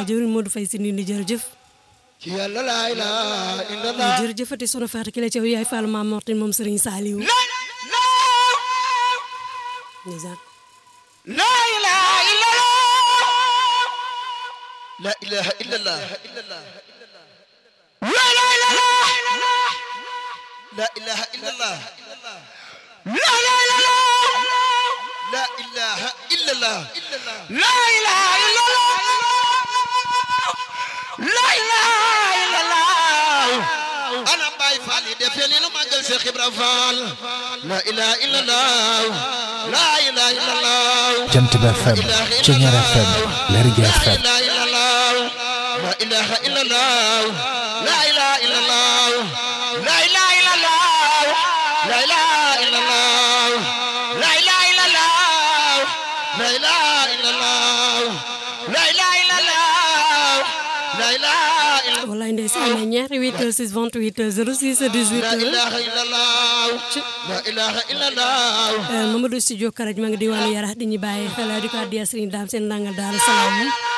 jëwriñ Modou Faye si nii ni jërëjëf ci yàlla laa ilaaha illallah jërëjëfati sono Fatou Kile Thiaw yaay Fall Maam Mortin moom Serigne Saliou ndeysaan laa ilaaha illallah laa ilaaha illallah laa ilaaha illallah laa ilaaha illallah laa ilaaha illallah laa ilaaha illallah laa ilaaha illallah ana Baay Faal yi def leen magal Cheikh Ibra Fall laa ilaaha illallah laa ilaaha illallah Jant bi FM Ceñeer FM Lergui FM لا إله إلا الله لا إله إلا الله لا إله إلا الله لا إله إلا الله لا إله إلا الله لا إله إلا الله لا إله إلا الله لا إله إلا الله لا إله إلا wallaay ndeysaan ne ñaari 8 6 28 06 لا 18 إله إلا الله لا إله إلا الله Mamadou Studio Karaj ma ngi diwaanu Yarax di ñu bàyyi xel di ko addiya Serigne Dame seen nangal Daaru Salaam